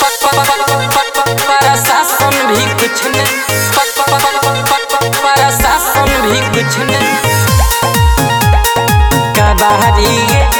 प्रशासन भी कुछ न प्रशासन भी कुछ न कबारी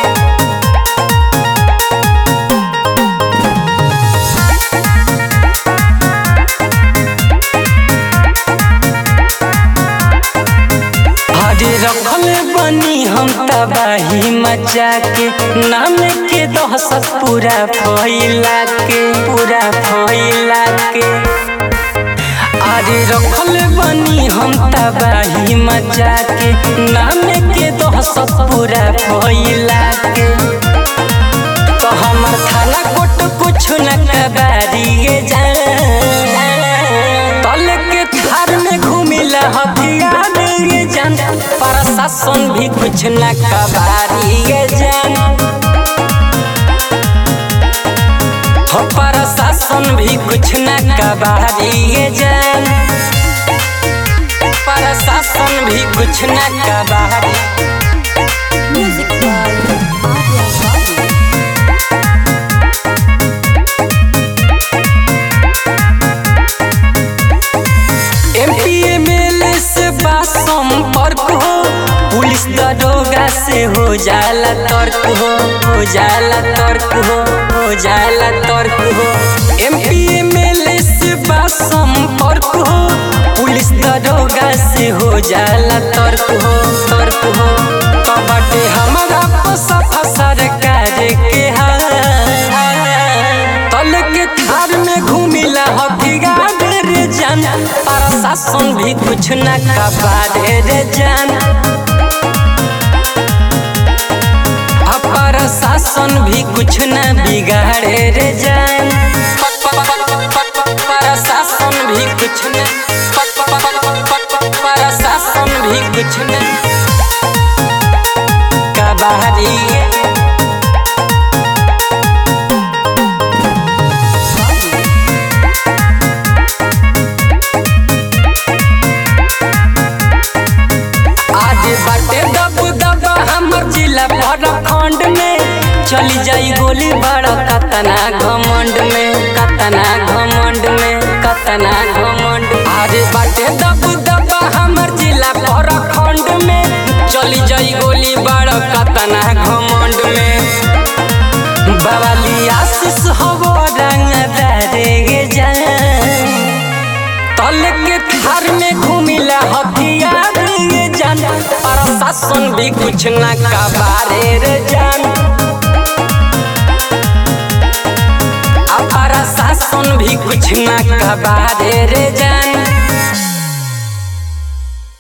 हरे रखल बनी हम तबाही मचा के नाम के दहशत पूरा फैला के पूरा फैला के अरे रखल बनी हम तबाही मचा के नाम के दहशत पूरा फैला के तो हमर थाना कोट कुछ न कबारिए जा तल के थार में घूमिला हथियार ये जान प्रशासन भी कुछ न कबारिए जान हो प्रशासन भी कुछ न कबारिए जान प्रशासन भी कुछ न कबारी Music by Adya Babu. MP MLA से बा संपर्क हो पुलिस दरोगा से हो जाला तर्क हो हो जाला तर्क हो हो जाला तर्क हो एमपी एमएलए से बा संपर्क हो पुलिस दरोगा से हो जाला तर्क हो तर्क हो तो बाटे हमारा सफा सरकार के हाल तल के थार में घूमिला हथियार रे जान प्रशासन भी कुछ न कबारे रे जान आ प्रशासन भी कुछ न बिगाड़े रे जान प्रशासन भी कुछ न प्रशासन भी कुछ न कबारी आगे बाटे दब दब हमर जिला प्रखंड में चली जाई गोली बड़ा कतना घमंड में कतना घमंड में कतना घमंड आगे बाटे दब दब हमर जिला प्रखंड में चली जाई गोली बड़ा कतना घमंड में बवाली आशीष हवो रंग दरे जान तल के थार में घूमिला हथियार ये जान प्रशासन भी कुछ न कबारे रे जान आ प्रशासन भी कुछ न कबारे रे जान